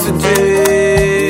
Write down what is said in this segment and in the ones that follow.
today.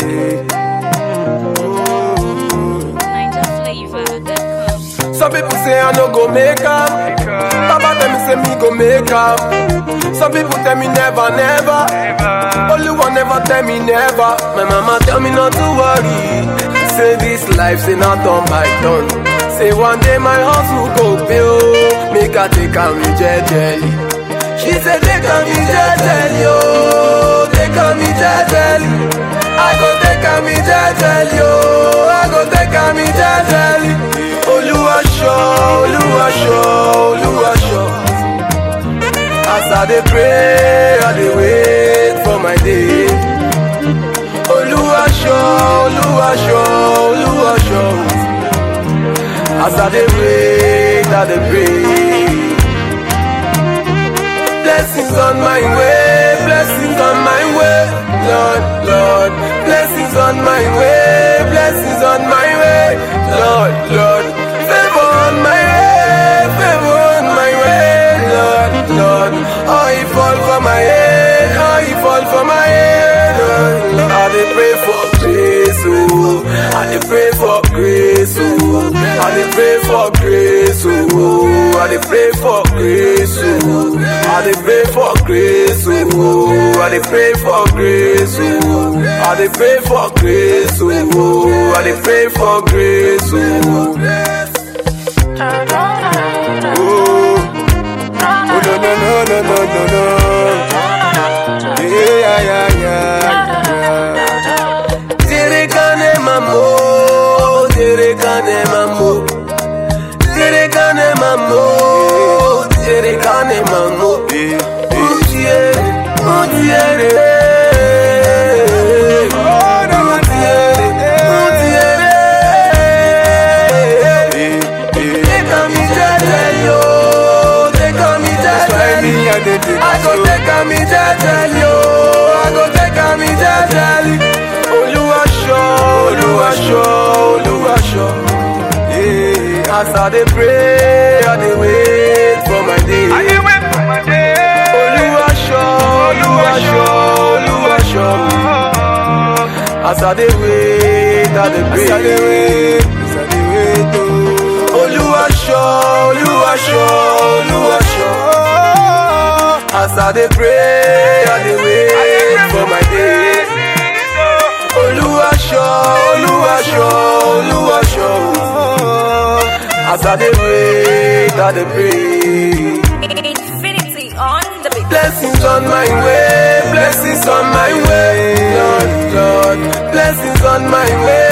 NigerFlavor.com. Some people say I no go make am. Baba tell me say me go make am. Some people tell me never, never. Only one never tell me never. My mama tell me not to worry. Say this life say not done by done. Say one day my house will go pay oh. Make her take am me jejely. She said take am me jejely oh. Take am me jejely. I go take am me jejely oh. I go take am me jejely. Oluwaṣọ, Oluwaṣọ, Oluwaṣọ. As I dey pray, I dey wait for my day. Oluwaṣọ, Oluwaṣọ, Oluwaṣọ. As I dey wait, I dey pray. Blessings on my way, blessings on my way, Lord, Lord. Blessings on my way, blessings on my way, Lord, Lord. Favor on my way, favor on my way, Lord, Lord. Oh, he fall for my head, oh, he fall for my head. Lord, Lord. I dey pray for grace, oh. I dey pray for grace, oh. I dey pray for grace, oh. I dey pray for grace, oh. I dey pray for grace, oh. I dey pray for grace, oh. I dey pray for grace, oh. I dey pray for grace, oh. Oh, oh no no no no no no no. Yeah yeah yeah yeah. Tere kane mamo, tere kane mamo, tere kane mamo, tere kane mamo. Utiere, utiere. Utiere, utiere. Take a me jejely, oh, take a me jejely. I go take a me jejely, oh, I go take a me jejely. Oluwaṣọ, Oluwaṣọ, Oluwaṣọ. Yeah, as I dey pray, I dey wait for my day. Oluwaṣọ, Oluwaṣọ, Oluwaṣọ. As I dey wait, I dey pray. As I dey wait, as I dey wait, oh. Oluwaṣọ, Oluwaṣọ, Oluwaṣọ. As I dey pray, I dey wait for my day. Oluwaṣọ, Oluwaṣọ, Oluwaṣọ. As I dey wait, I dey pray. Infinity on the beat. Blessings on my way, blessings on my way, Lord, Lord. Blessings on my way,